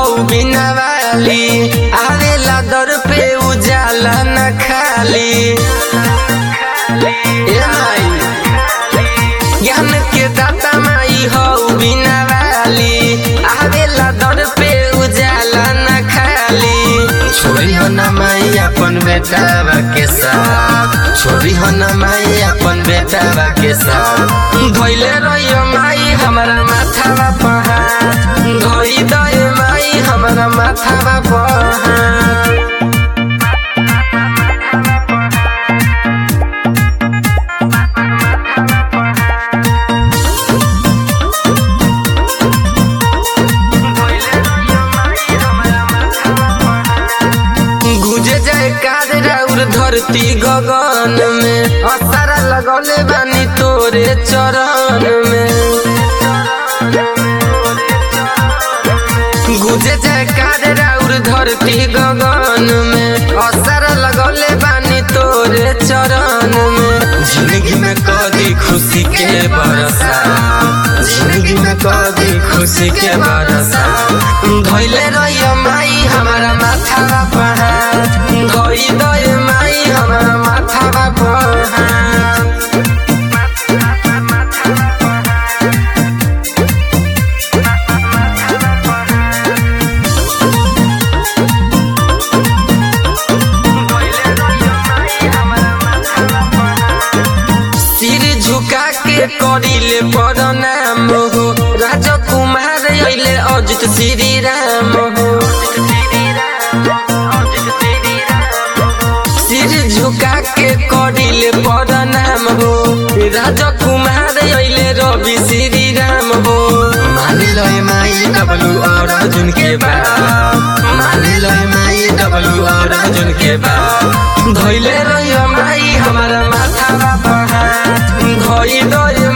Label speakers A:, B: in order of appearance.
A: बिना वाली आवेला दर पे उजाला न खाली ए माई ज्ञान के दाता माई हो बिना वाली आवेला दर पे उजाला न खाली छोरी हो न माई अपन बेटा के साथ छोरी हो न माई अपन बेटा के साथ धोइले रहियो माई हमारा माथा पहाड़ धोई दे माई हमारा माथा पहाड़ गुजे जाए कार राउर धरती गगन में असारा लगौले बानी तोरे चरण में गुजे जाए कार राउर धरती गगन में असारा लगौले बानी तोरे चरण में जिंदगी में कदी खुशी के बरसा जिंदगी में कदी खुशी के बरसा धोइले रहियो माई हमारा माथा पहाड़ धोई दे माई हमारा माथा पहाड़ सिर झुका के करिले प्रणाम हो राजकुमार अइले अजित श्री राम हो सिर झुका के करिले प्रणाम हो राजकुमार अइले रवि श्री राम हो मान लो माई डबलू और अर्जुन के बात मान लो माई डबलू और अर्जुन के बात धोइले रहियो माई हमारा माथा पहाड़ धोई दो